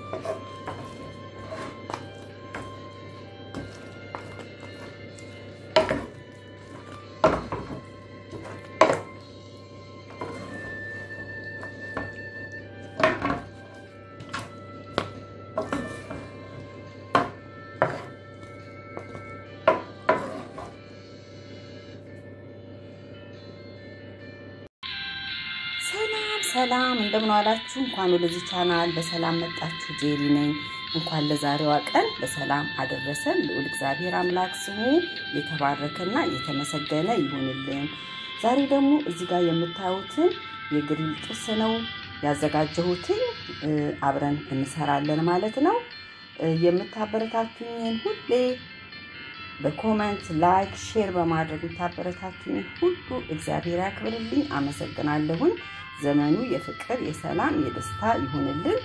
ሰላም ሰላም፣ እንደምን ዋላችሁ? እንኳን ወደዚህ ቻናል በሰላም መጣችሁ። ጄሪ ነኝ። እንኳን ለዛሬዋ ቀን በሰላም አደረሰን። ልዑል እግዚአብሔር አምላክ ስሙ የተባረከና የተመሰገነ ይሁንልን። ዛሬ ደግሞ እዚህ ጋር የምታዩትን የግሪል ጥብስ ነው ያዘጋጀሁትን አብረን እንሰራለን ማለት ነው። የምታበረታቱኝን ሁሌ በኮመንት ላይክ፣ ሼር በማድረግ የምታበረታቱኝን ሁሉ እግዚአብሔር ያክብርልኝ። አመሰግናለሁኝ። ዘመኑ የፍቅር የሰላም የደስታ ይሁንልን።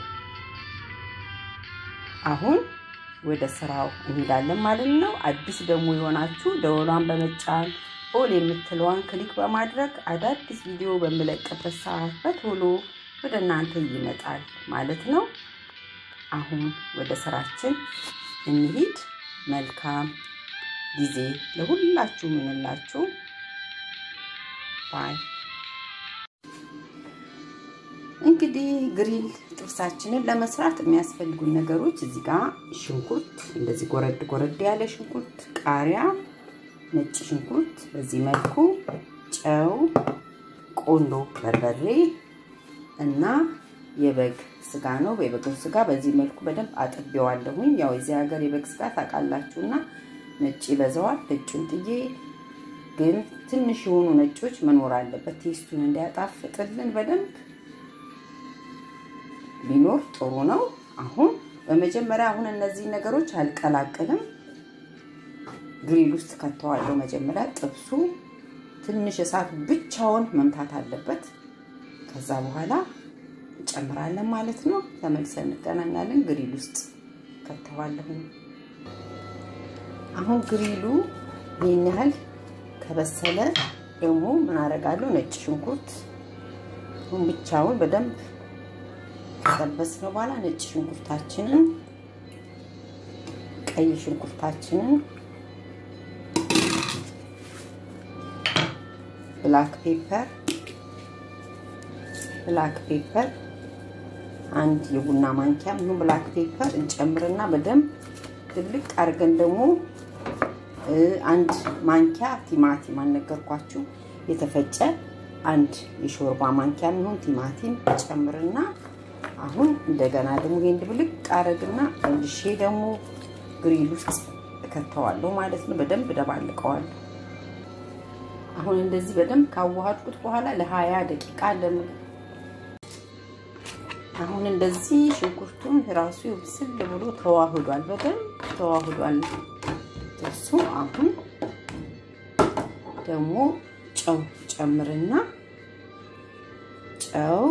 አሁን ወደ ስራው እንሄዳለን ማለት ነው። አዲስ ደግሞ የሆናችሁ ደወሏን በመጫን ኦል የምትለዋን ክሊክ በማድረግ አዳዲስ ቪዲዮ በምለቅበት ሰዓት በቶሎ ወደ እናንተ ይመጣል ማለት ነው። አሁን ወደ ስራችን እንሂድ። መልካም ጊዜ ለሁላችሁ ምንላችሁ ባይ። እንግዲህ ግሪል ጥብሳችንን ለመስራት የሚያስፈልጉን ነገሮች እዚህ ጋር ሽንኩርት፣ እንደዚህ ጎረድ ጎረድ ያለ ሽንኩርት፣ ቃሪያ፣ ነጭ ሽንኩርት በዚህ መልኩ፣ ጨው፣ ቆንዶ በርበሬ እና የበግ ስጋ ነው። የበግ ስጋ በዚህ መልኩ በደንብ አጥቤዋለሁኝ። ያው የዚህ ሀገር የበግ ስጋ ታውቃላችሁና ነጭ ይበዛዋል። ነጩን ጥዬ ግን ትንሽ የሆኑ ነጮች መኖር አለበት ቴስቱን እንዲያጣፍጥልን በደንብ ቢኖር ጥሩ ነው። አሁን በመጀመሪያ አሁን እነዚህ ነገሮች አልቀላቅልም፣ ግሪል ውስጥ ከተዋለሁ። መጀመሪያ ጥብሱ ትንሽ እሳት ብቻውን መምታት አለበት። ከዛ በኋላ እንጨምራለን ማለት ነው። ተመልሰን እንገናኛለን። ግሪል ውስጥ ከተዋለሁ። አሁን ግሪሉ ይህን ያህል ከበሰለ ደግሞ ምን አደርጋለሁ? ነጭ ሽንኩርት አሁን ብቻውን በደንብ ከጠበስነው በኋላ ነጭ ሽንኩርታችንን፣ ቀይ ሽንኩርታችንን፣ ብላክ ፔፐር ብላክ ፔፐር አንድ የቡና ማንኪያ ምን ብላክ ፔፐር እንጨምርና በደንብ ትልቅ አድርገን ደግሞ አንድ ማንኪያ ቲማቲም አልነገርኳችሁ፣ የተፈጨ አንድ የሾርባ ማንኪያ የሚሆን ቲማቲም ጨምርና አሁን እንደገና ደግሞ ይሄን ድብልቅ አረግና መልሼ ደግሞ ግሪል ውስጥ እከተዋለሁ ማለት ነው። በደንብ ደባልቀዋለሁ። አሁን እንደዚህ በደንብ ካዋሃድኩት በኋላ ለሀያ ደቂቃ ለምግብ አሁን እንደዚህ ሽንኩርቱን ራሱ ብስል ብሎ ተዋህዷል፣ በደንብ ተዋህዷል እሱ። አሁን ደግሞ ጨው ጨምርና ጨው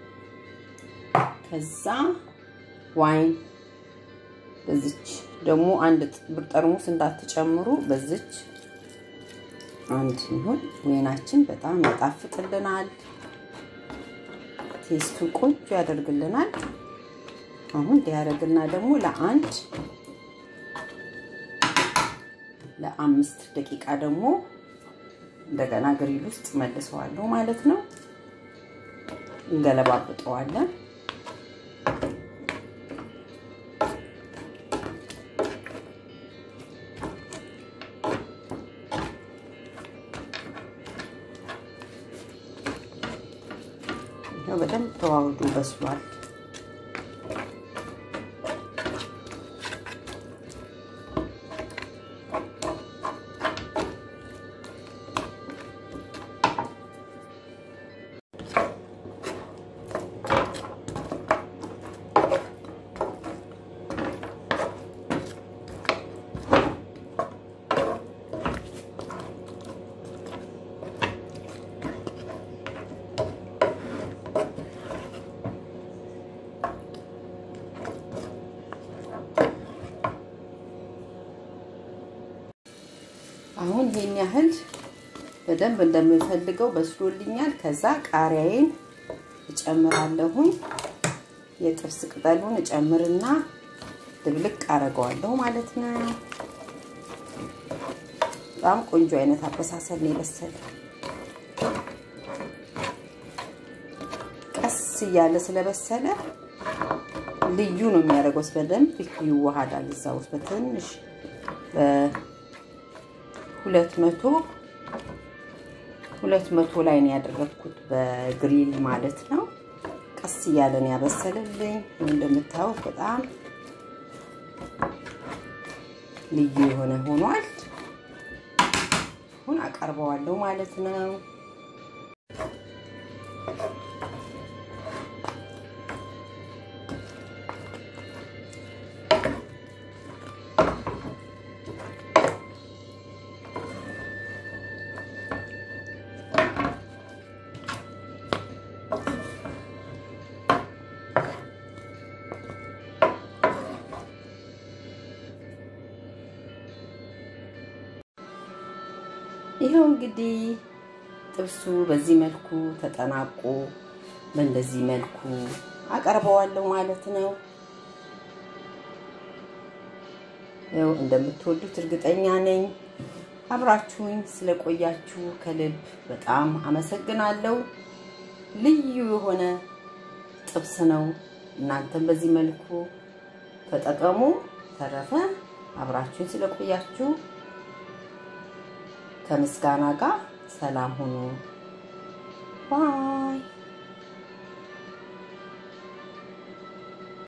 ከዛ ዋይን በዚች ደግሞ አንድ ጠርሙስ እንዳትጨምሩ፣ በዚች አንድ ይሁን። ወይናችን በጣም ያጣፍጥልናል፣ ቴስቱን ቆንጆ ያደርግልናል። አሁን እንዲያደርግና ደግሞ ለአንድ ለአምስት ደቂቃ ደግሞ እንደገና ግሪል ውስጥ መልሰዋለሁ ማለት ነው። እንገለባብጠዋለን። በደንብ ተዋህዶ በስሏል። አሁን ይሄን ያህል በደንብ እንደምፈልገው በስሎልኛል። ከዛ ቃሪያዬን እጨምራለሁኝ። የጥብስ ቅጠሉን እጨምርና ድብልቅ አረገዋለሁ ማለት ነው። በጣም ቆንጆ አይነት አበሳሰል ነው የበሰለ። ቀስ እያለ ስለበሰለ ልዩ ነው የሚያደርገው። በደንብ ይዋሃዳል እዛ ውስጥ በትንሽ በሁለት መቶ ሁለት መቶ ላይ ነው ያደረግኩት በግሪል ማለት ነው። ቀስ እያለን ያበሰልልኝ እንደምታዩት በጣም ልዩ የሆነ ሆኗል። አሁን አቀርበዋለሁ ማለት ነው። ይኸው እንግዲህ ጥብሱ በዚህ መልኩ ተጠናቆ በእንደዚህ መልኩ አቀርበዋለሁ ማለት ነው። ያው እንደምትወዱት እርግጠኛ ነኝ። አብራችሁኝ ስለቆያችሁ ከልብ በጣም አመሰግናለሁ። ልዩ የሆነ ጥብስ ነው። እናንተም በዚህ መልኩ ተጠቀሙ። ተረፈ አብራችሁኝ ስለቆያችሁ ከምስጋና ጋር ሰላም ሁኑ። ባይ